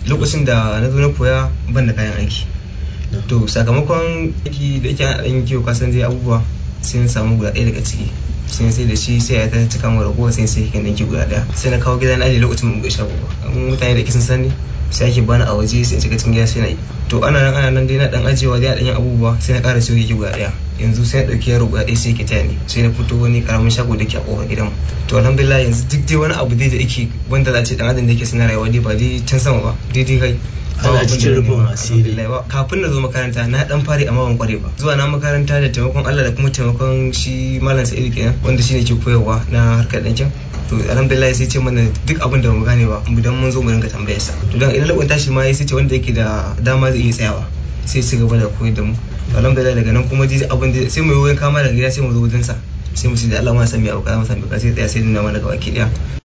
lokacin da na zo na koya ban da kayan aiki to sakamakon aiki da yake an ɗan kiwo kasan zai abubuwa sai na samu guda ɗaya daga ciki sai sai da shi sai ya ta cika mu ragowa sai sai kan ɗanki guda ɗaya sai na kawo gidan aji lokacin mun ga shago ba mutane da kisan sani sai ake bani a waje sai cika cikin gida sai na yi to ana nan ana nan dai na dan ajewa dai a dan yin abubuwa sai na ƙara siyo yake guda ɗaya yanzu sai na ɗauki yaro guda ɗaya sai ke taya ni sai na fito wani karamin shago da ke a ƙofar gidan to alhamdulillah yanzu duk dai wani abu dai da yake wanda za a ce dan adam da yake suna rayuwa dai ba dai can sama ba daidai kai ana cikin rufin asiri kafin na zo makaranta na dan fare amma ban kware ba zuwa na makaranta da taimakon Allah da kuma taimakon shi malam Sa'idu kenan wanda shine ke koyarwa na harkar ɗankin to alhamdulillah sai ce mana duk abin da mu gane ba mu dan mun zo mu ringa tambayar sa to dan idan labon tashi ma sai ce wanda yake da dama zai iya tsayawa sai ci gaba da koyar da mu alhamdulillah daga nan kuma dai abin da sai mu yi kama daga gida sai mu zo wajen sa sai mu ce da Allah ma san me abu kaza mu san me kaza sai tsaya sai nuna mana gaba ki daya